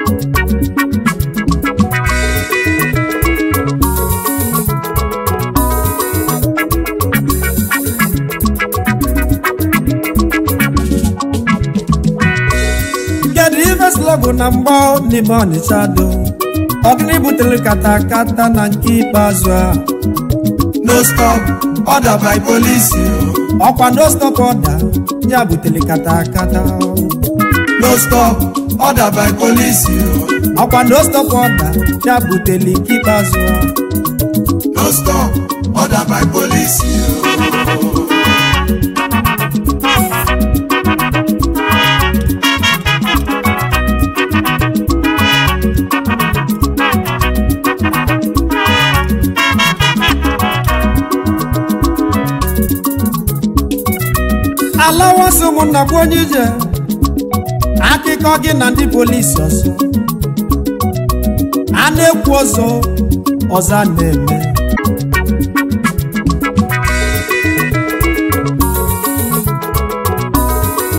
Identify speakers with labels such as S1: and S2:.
S1: kedu ife slọgụ na mgbọ n'ime ọnịcha do ọgịnị butere katakata na nke ikpeazụ a
S2: no stop order by police
S1: ọkwa no stop order ya butere katakata
S2: no stop order by police
S1: ọkwa no stop order ya butere nke ikpeazụ a
S2: no stop order by police
S1: alawasị ụmụnna bụ onye ije akụkọ gị na ndị polisi ọzọ a na-ekwu ọzọ ọzọ a na-eme